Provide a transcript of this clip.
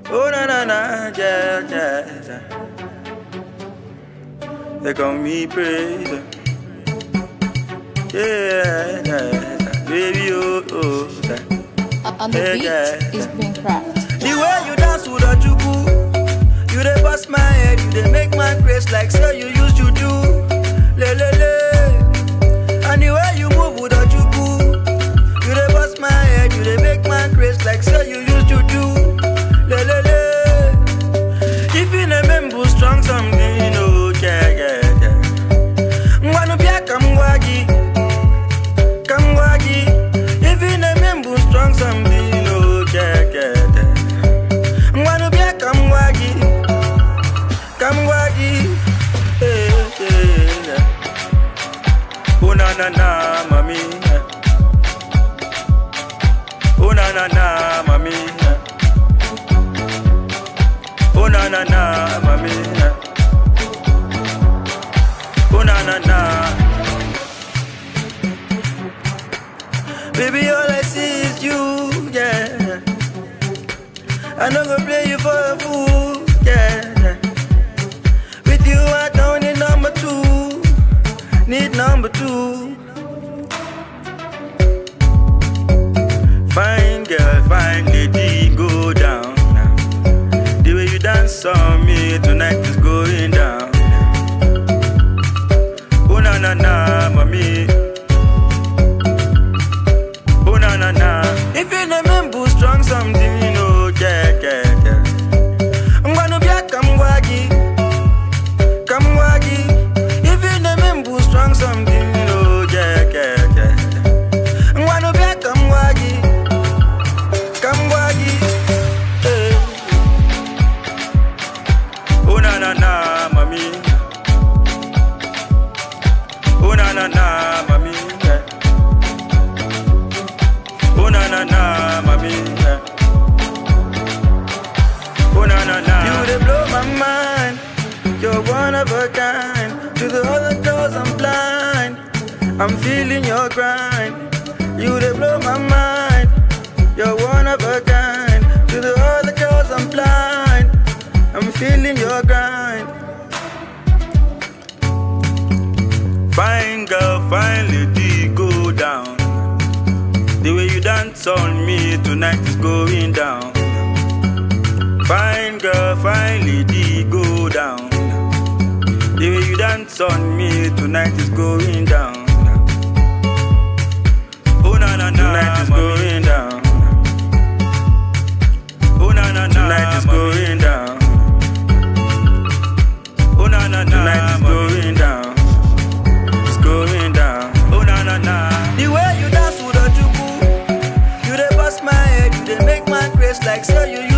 Oh na na na, yeah, yeah, yeah. They call me praise. Yeah, yeah, yeah. baby, oh, oh, yeah. On the Yeah, beat yeah. is Greencraft. The way you dance with a jubu, you dey bust my head, you dey make my grace like say you used to do. Le le le. And the way you move with a jubu, you dey bust my head, you dey make my grace like say you used to do. Le le le. If you remember strong something, oh yeah yeah yeah. Ngwanu pia kamwagi, kamwagi. If you remember strong something, oh yeah yeah yeah. Ngwanu pia kamwagi, kamwagi. Hey, hey, yeah. Oh na na na, mami. yeah. Oh na na na, mami. yeah. Oh na na na, mami. yeah. Oh na na na. Baby, all I see is you, yeah. I no go play you for a fool, yeah. With you, I don't need number two, need number two. Fine girl, fine lady, go down. now. The way you dance on me tonight is going down. Oh na na na, mommy. Oh na na na. If you remember strong something, you know, yeah, yeah, yeah. I'm gonna be a kamwagi, kamwagi. If you remember strong something, you know, yeah, yeah, yeah. I'm gonna be a kamwagi, kamwagi. Hey. Oh na na na, mami. Oh na na na, mami. yeah. Oh na na na, mami. yeah. Oh na na na. You dey blow my mind. You're one of a kind. To the other girls I'm blind. I'm feeling your grind. You dey blow my mind. You're one of a kind. To the other girls I'm blind. I'm feeling your grind. Fine girl, fine lady, go down. The way you dance on me tonight is going down. Fine girl, fine lady, go down. The way you dance on me tonight is going down. Oh na na na, tonight is going down. Oh na na na, tonight is going down. Oh na na na, tonight is going down. It's going down. Oh na na na. The way you dance with a jubu, you dey bust my head, you dey make my grace like say you